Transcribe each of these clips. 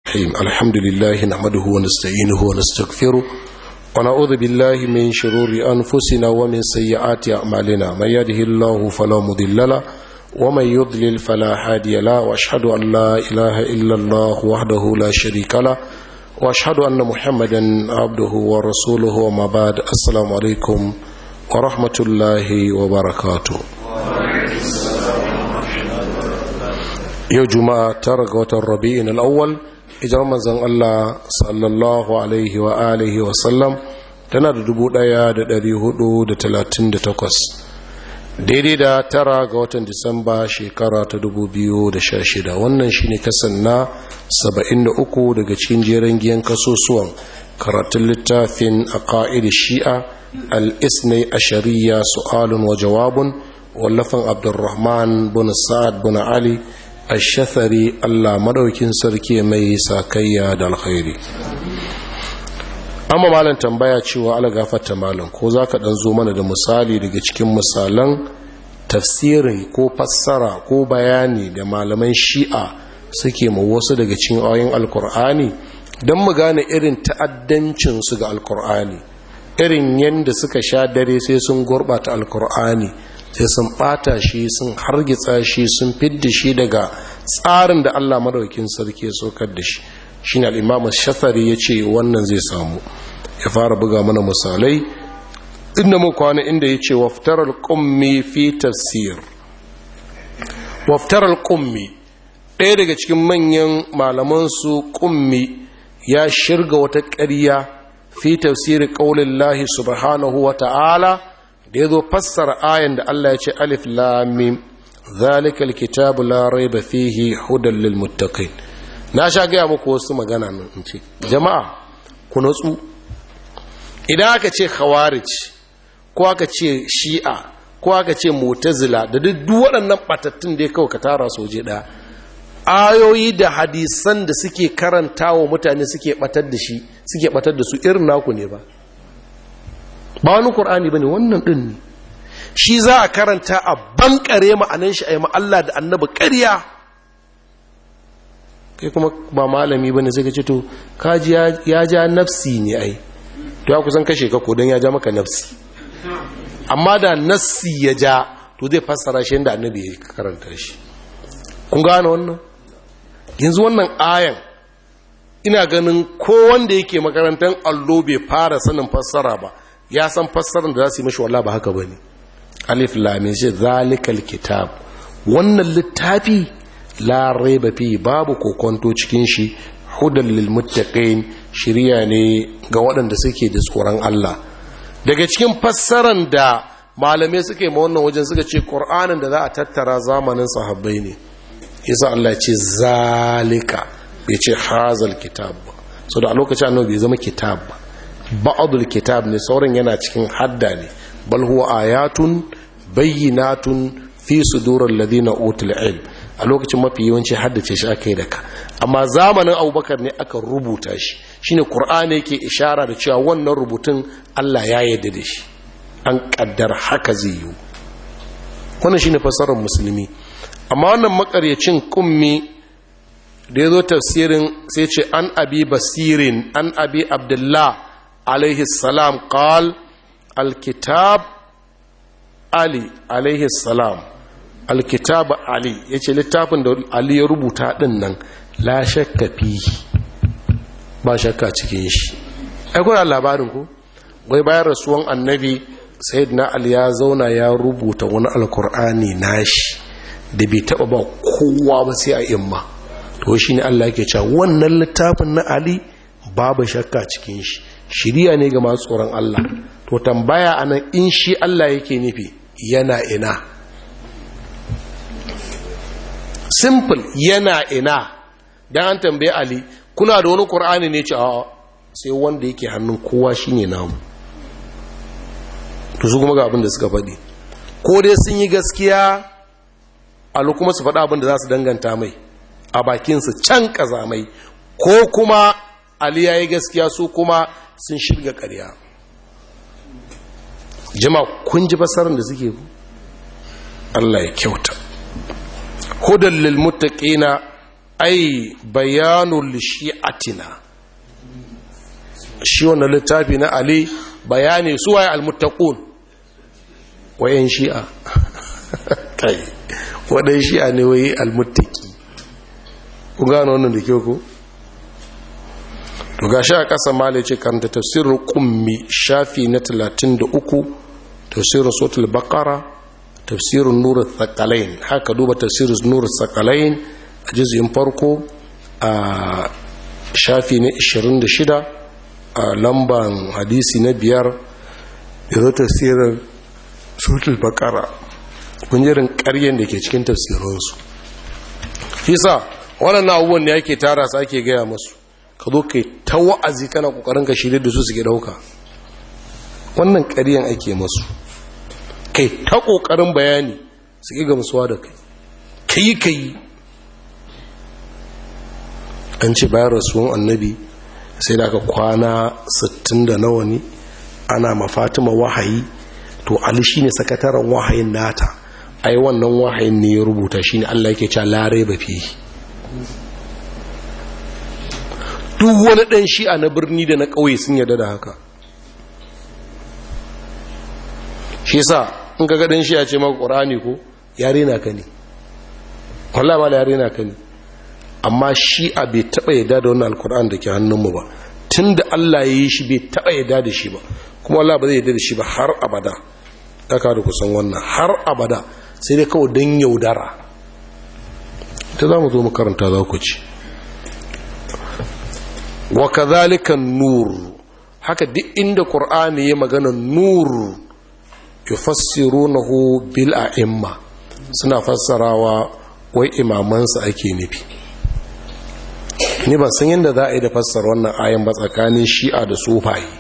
الرحيم الحمد لله نحمده ونستعينه ونستغفره ونعوذ بالله من شرور أنفسنا ومن سيئات أعمالنا من يده الله فلا مضل له ومن يضلل فلا هادي له وأشهد أن لا إله إلا الله وحده لا شريك له وأشهد أن محمدا عبده ورسوله وما بعد السلام عليكم ورحمة الله وبركاته yau juma'a tara ga watan rabi'in al'awwal ijar manzan Allah sallallahu alaihi wa alihi wa sallam tana da dubu ɗaya da dari hudu da talatin da takwas daidai da tara ga watan disamba shekara ta dubu biyu da sha shida wannan shine kasan na saba'in da uku daga cikin jeren giyan kasusuwan karatun littafin a ƙa'idar shi'a al-isnai a shari'a su'alun wa jawabun wallafin abdurrahman bin sa'ad bin ali ashafari Allah madaukin sarki mai sakayya da alkhairi amma malam tambaya cewa ala gafarta malam ko zaka dan zo mana da misali daga cikin misalan tafsirin ko fassara ko bayani da malaman shi'a suke ma wasu daga cikin ayoyin alkur'ani don mu gane irin ta'addancin su ga alkur'ani irin yadda suka sha dare sai sun gurbata alkur'ani sai sun bata shi sun hargitsa shi sun fidda shi daga tsarin da Allah madaukin sarki ya sokar da shi shine al-Imam Shafari yace wannan zai samu ya fara buga mana misalai inda mu kwana inda yace waftar al-qummi fi tafsir waftar al-qummi ɗaya daga cikin manyan malaman su qummi ya shirga wata ƙarya fi tafsir qaulillahi subhanahu wa ta'ala da ya zo fassara ayan da Allah ya ce alif lamim zalikal kitabu la raiba fihi hudan lil muttaqin na sha gaya muku wasu magana nan in ce jama'a ku natsu idan aka ce khawarij ko aka ce shi'a ko aka ce mu'tazila da duk waɗannan batattun da ya kawo ka tara soje ɗaya ayoyi da hadisan da suke karantawa mutane suke batar da shi suke batar da su irin naku ne ba ba wani ƙur'ani ba ne wannan ɗin ne shi za a karanta a bankare ma'anan shi a yi Allah da annabi ƙarya kai kuma ba malami ba ne sai ka ce to kaji ya ja nafsi ne ai to ya kusan kashe ka don ya ja maka nafsi amma da nafsi ya ja to zai fassara shi yadda annabi ya karanta shi kun gane wannan yanzu wannan ayan ina ganin ko wanda yake makarantar allo bai fara sanin fassara ba ya san fassarar da za su yi mashi wallah ba haka ba ne alif lamin shi zalikal kitab wannan littafi la raiba fi babu kokonto cikin shi hudan lil muttaqin shiriya ne ga waɗanda suke da tsoron Allah daga cikin fassarar da malamai suke ma wannan wajen suka ce qur'anin da za a tattara zamanin sahabbai ne yasa Allah ya ce zalika bai ce hazal kitab ba so da a lokacin annabi bai zama kitab ba ba'adul kitab ne sauran yana cikin hadda ne bal huwa ayatun bayyinatun fi sudurul ladina utul ilm a lokacin mafi yawanci haddace shi aka yi da ka amma zamanin abubakar ne aka rubuta shi shine qur'ani yake ishara da cewa wannan rubutun Allah ya yarda da shi an kaddar haka zai yi wannan shine fasarar musulmi amma wannan makaryacin kummi da ya zo tafsirin sai ce an abi basirin an abi abdullah عليه السلام قال الكتاب علي عليه السلام الكتاب علي yace littafin da Ali ya rubuta din nan la shakka fi ba shakka cikin shi ai kuna labarin ku wai bayan rasuwan annabi sayyidina Ali ya zauna ya rubuta wani alkur'ani nashi da bai taba ba kowa ba sai a imma to shine Allah yake cewa wannan littafin na Ali babu shakka cikin shi shiriya ne ga masu tsoron Allah to tambaya anan in shi Allah yake nufi yana ina simple yana ina dan an tambaye Ali kuna da wani Qur'ani ne ce a sai wanda yake hannun kowa shine namu to su kuma ga abin da suka faɗi ko dai sun yi gaskiya alu kuma su faɗa abin da za su danganta mai a bakinsu can ƙazamai ko kuma ali ya yi gaskiya su kuma sun shirga ƙarya jama kun ji basarar da suke ku Allah ya kyauta hudan lil muttaqina ai bayanul shi'atina shi wannan littafi na ali bayani su waye almuttaqun wayan shi'a kai wadan shi'a ne waye almuttaqi ku gano wannan da kyau ko to gashi a ƙasa malai ce karanta tafsirin kummi shafi na 33 tafsirin sotul bakara tafsirin nuru thakalain haka duba tafsirin nuru thakalain a jizyin farko a shafi na 26 a lamban hadisi na biyar da zo tafsirin sotul bakara kunjirin ƙaryen da ke cikin tafsirinsu fisa waɗannan abubuwan da yake tara su ake gaya masu ka zo kai ta wa'azi kana kokarin ka shirye da su suke dauka wannan ƙaryan ake masu kai ta kokarin bayani su ƙi gamsuwa da kai kai kai an ce bayan rasuwan annabi sai da aka kwana 60 da nawa ne ana mafatima wahayi to ali shine sakataren wahayin nata ai wannan wahayin ne ya rubuta shine Allah yake cewa lare ba fi duk wani ɗan shi'a na birni da na ƙauye sun yarda da haka shi sa in ka ɗan shi'a ce maka ƙorani ko yare na ka ne wallah ba da yare na ka ne amma shi'a bai taɓa yarda da wannan alƙur'an da ke hannunmu ba tun da allah ya yi shi bai taɓa yarda da shi ba kuma wallah ba zai yarda da shi ba har abada ɗaka da kusan wannan har abada sai dai kawai don yaudara ta za mu zo makaranta za ku ci wa kadhalika nur haka duk inda qur'ani ya magana nur yufassirunahu bil a'imma suna fassarawa wai imamansa ake nufi ni ban san yadda za a yi da fassara wannan ayan ba tsakanin shi'a da sufaye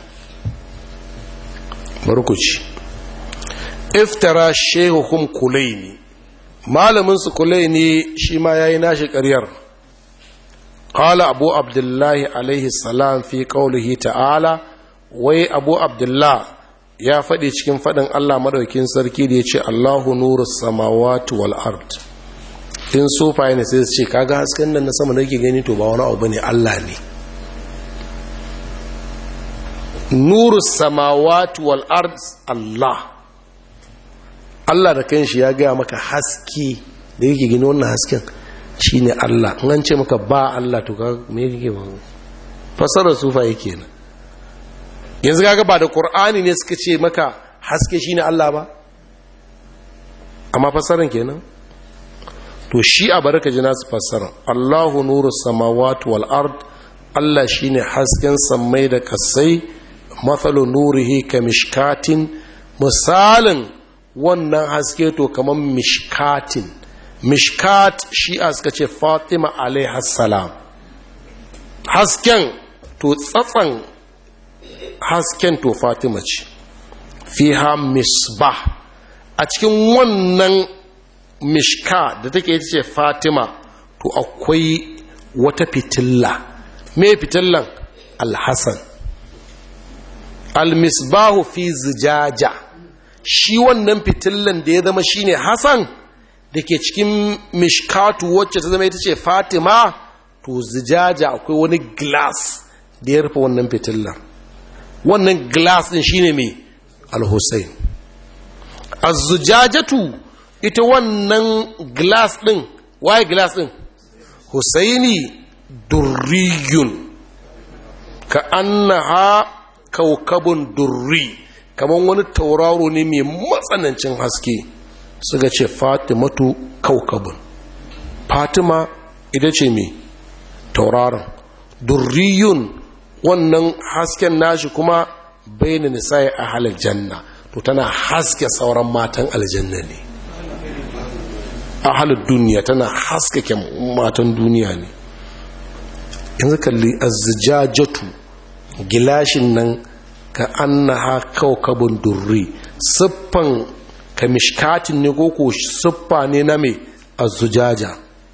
barkuci iftara shehuhum kulaini malamin su kulaini shi ma yayi nashi ƙaryar قال أبو عبد الله عليه السلام في قوله تعالى وي أبو عبد الله يا فدي cikin fadin Allah madaukin sarki da yace Allahu nuru samawati wal ard in sofa ne sai su ce kaga hasken nan na sama da yake gani to ba wani abu bane Allah ne nuru samawati wal ard Allah Allah da kanshi ya gaya maka haske da yake gani wannan hasken shi ne Allah in an ce maka ba Allah to ka me yake ba fasarar sufa yake nan yanzu kaga ba da Qur'ani ne suka ce maka haske shine Allah ba amma fasaran kenan to shi a baraka ji nasu fasaran Allahu nuru samawati wal ard Allah shine hasken sammai da kasai mathalu nurihi ka mishkatin misalin wannan haske to kamar mishkatin mishkat shi'a suka ce fatima alaihassalam hasken to tsatsan hasken to fatima ce fiha misbah a cikin wannan mishka da take ita ce fatima to akwai wata fitilla me fitillan alhassan almisbahu fi zijaja shi wannan fitillan da ya zama shine hassan da ke cikin mishkatu wacce ta zama ita ce fatima to zijaja akwai wani glass da ya rufe wannan fitillar wannan glass din shine mai al-hussein az-zujajatu ita wannan glass din waye glass din husaini durriyun ka annaha kaukabun durri kamar wani tauraro ne mai matsanancin haske suka ce fatimatu kaukabun fatima ita ce mai tauraron durriyun wannan hasken nashi kuma baina nisa'i a halar janna to tana haske sauran matan aljanna ne a halar duniya tana haskake matan duniya ne yanzu kalli azzijajatu gilashin nan ka annaha kaukabun durri siffan ka mishkatin ne ko siffa ne na mai azzujaja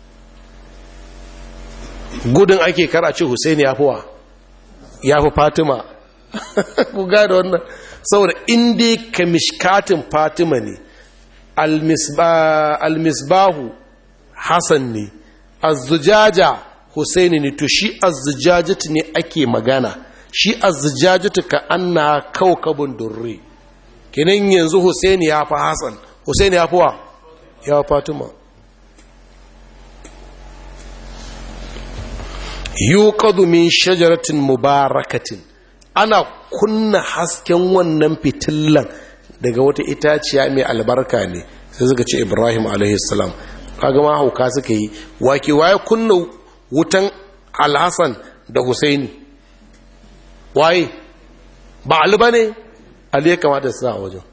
gudun ake kara ce Hussein ya fi wa ya fi Fatima ku gada wannan saboda inda ka mishkatin Fatima ne almisbahu Hassan ne azzujaja husaini ne to shi azzujajatu ne ake magana shi azzujajatu ka anna kaukabun durri kenan yanzu husaini ya fi hasan husaini ya fi wa ya fatima yuqadu min shajaratin mubarakatin ana kunna hasken wannan fitillan daga wata itaciya mai albarka ne sai suka ce ibrahim alaihissalam kaga ma hauka suka yi wake waye kunna wutan alhassan da husaini waye ba ali ba ne ali ya kamata su a wajen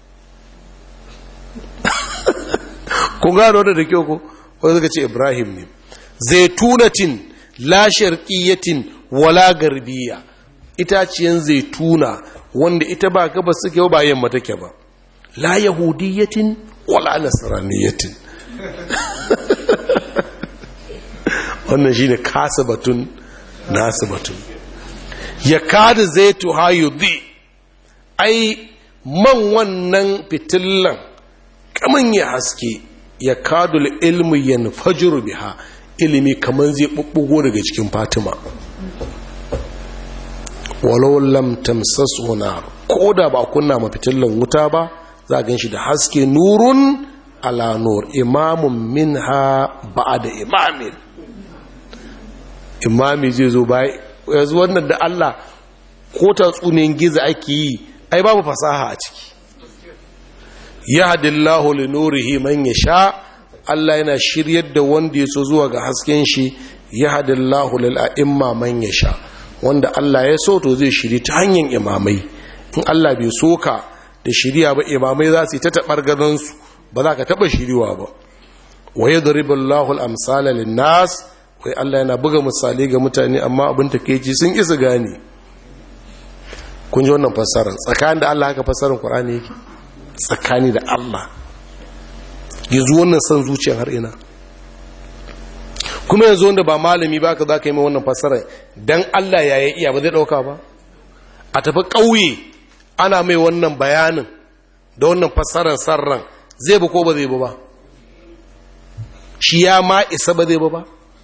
ku gano da da kyau ko wanda suka ce ibrahim ne zaitunatin la sharqiyatin wala garbiya itaciyan zaituna wanda ita ba gaba suke ba yamma take ba la yahudiyatin wala nasraniyatin wannan shine kasa batun nasu batun ya kada zaitu hayudi ai man wannan fitillan kaman ya haske ya kadul ilmu yanfajiru biha ilimi kaman zai bubbugo daga cikin fatima walau lam tamsasu nar ko da ba kunna ma fitillan wuta ba za gan shi da haske nurun ala nur imamun minha ba'da imamin imami zai zo bai yanzu wannan da Allah ko tatsunin giza ake yi ai babu fasaha a ciki yahdillahu li nurihi man yasha Allah yana shiryar da wanda ya so zuwa ga hasken shi yahdillahu lil a'imma man yasha wanda Allah ya so to zai shiri ta hanyar imamai in Allah bai so ka da shiriya ba imamai za su yi ta taɓar gadonsu ba za ka taɓa shiriwa ba wa ya zaribin lahul amsala linnas wai Allah yana buga misali ga mutane amma abin ta keci sun isa gane kun ji wannan fassarar tsakanin da Allah haka fassarar Qur'ani yake tsakani da Allah yanzu wannan son zuciyar har ina kuma yanzu wanda ba malami ba ka za ka yi mai wannan fassara don Allah ya yi iya ba zai ɗauka ba a tafi ƙauye ana mai wannan bayanin da wannan fassarar sarran zai ba ko ba zai ba ba shi ya ma isa ba zai ba ba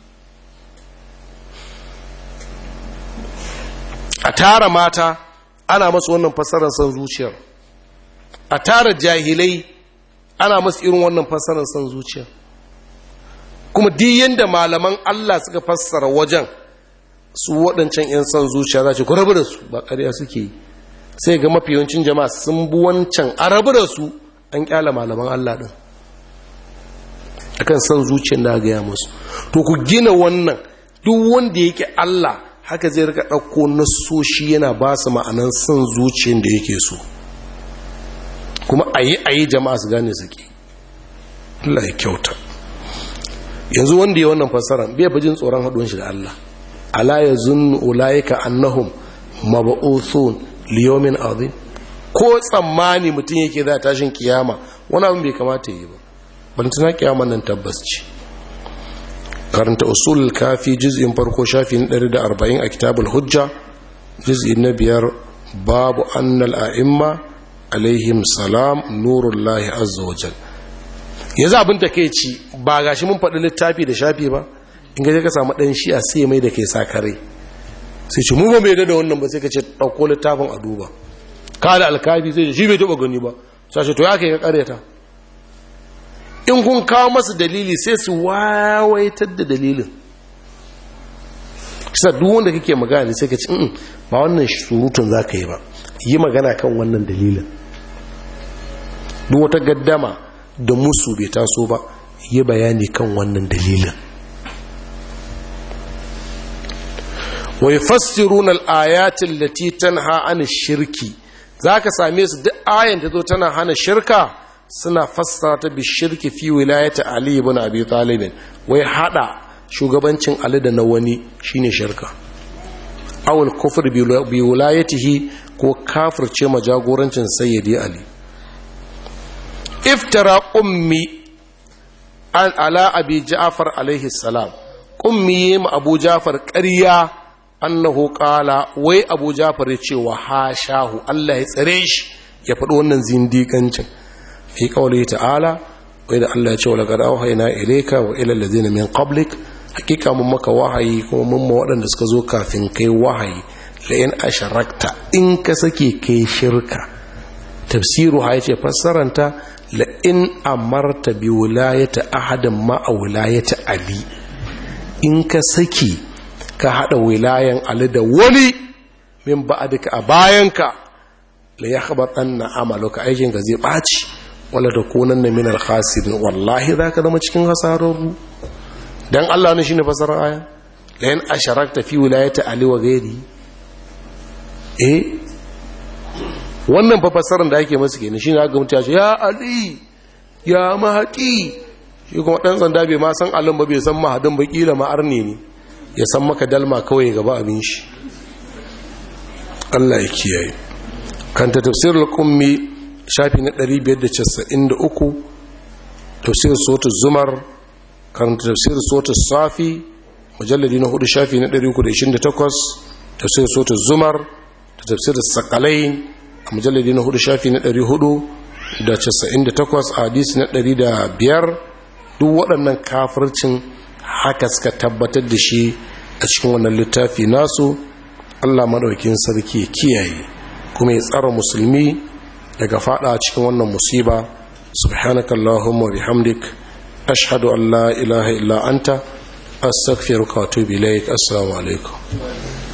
a tara mata ana masu wannan fassarar son zuciyar a tara jahilai ana masu irin wannan fassarar son zuciyar kuma duk yadda malaman Allah suka fassara wajen su waɗancan 'yan son zuciya za ce ku rabu da su ba ƙarya suke yi sai ga mafi yawancin jama'a sun bi wancan a rabu da su an ƙyala malaman Allah ɗin akan son zuciyar da gaya musu to ku gina wannan duk wanda yake Allah haka zai rika ɗauko nasoshi yana ba su ma'anan son zuciyar da yake so kuma a yi a yi jama'a su gane suke Allah ya kyauta yanzu wanda ya wannan fassara bai fi jin tsoron haɗuwan shi da Allah ala ya zunnu ulaika annahum mab'uthun liyomin azim ko tsammani mutum yake za tashin kiyama wani abin bai kamata yi ba bantana kiyama nan tabbas ce karanta usul kafi juz'in farko shafi na 140 a kitabul hujja juz'i na biyar babu annal a'imma alaihim salam nurullahi azza wajal yanzu abin da ke ci ba ga shi mun faɗi littafi da shafi ba in gaje ka samu ɗan shi'a sai mai da ke sa kare sai ce mu ba mai da wannan ba sai ka ce ɗauko littafin a duba ka da alkafi sai shi bai taɓa gani ba sai ce to ya kai ka ƙaryata in kun kawo masa dalili sai su wawaitar da dalilin kisa duk wanda kake magana sai ka ce ba wannan surutun za ka yi ba yi magana kan wannan dalilin duk wata gaddama da musu bai taso ba yi bayani kan wannan dalilin wai fassirun al'ayatin lati tanha an shirki za ka same su duk ayan ta zo tana hana shirka suna fassara ta bi shirki fi wilayata ali ibn abi talibin wai hada shugabancin ali da na wani shine shirka awul kufur bi wilayatihi ko kafirce ma jagorancin sayyidi ali iftara ummi an ala abi ja'far alaihi salam ummi ma abu ja'far ƙarya annahu qala wai abu ja'far ya ce wa hashahu Allah ya tsare shi ya faɗi wannan zindiƙancin fi qawli ta'ala wai da Allah ya ce wa laqad awhayna ilayka wa ila alladhina min qablik hakika mun maka wahayi kuma mun ma waɗanda suka zo kafin kai wahayi la in asharakta in ka sake kai shirka tafsiru ha yace fassaranta la in amarta bi wilayati ahadin ma wilayati ali in ka saki ka hada wilayan ali da wani min ba'dika a bayanka la yakhbatanna amaluka aikin ga zai baci wala takunanna min al-khasirin wallahi zaka zama cikin hasararru dan Allah ne shine fasarar aya la in asharakta fi wilayati ali wa ghairi eh wannan fa fasarar da ake masa kenan shine aka mutu ya ce ya ali ya mahaqi shi kuma dan sanda bai ma san alin ba bai san mahadin ba kila ma arne ne ya san maka dalma kawai gaba abin shi Allah ya kiyaye kanta tafsirul qummi shafi na 593 tafsir suratul zumar kanta tafsir suratul safi mujalladi na hudu shafi na 328 tafsir suratul zumar da tafsir sakalain a mujalladi na hudu shafi na 498 a hadisi na 105 duk waɗannan kafircin haka suka tabbatar da shi a cikin wannan littafi nasu allah maɗaukin sarki kiyaye kuma ya tsara musulmi daga fada cikin wannan musiba subhanakallahumma bihamdik ashhadu an la ilaha illa anta astaghfiruka wa atubu ilaik assalamu alaikum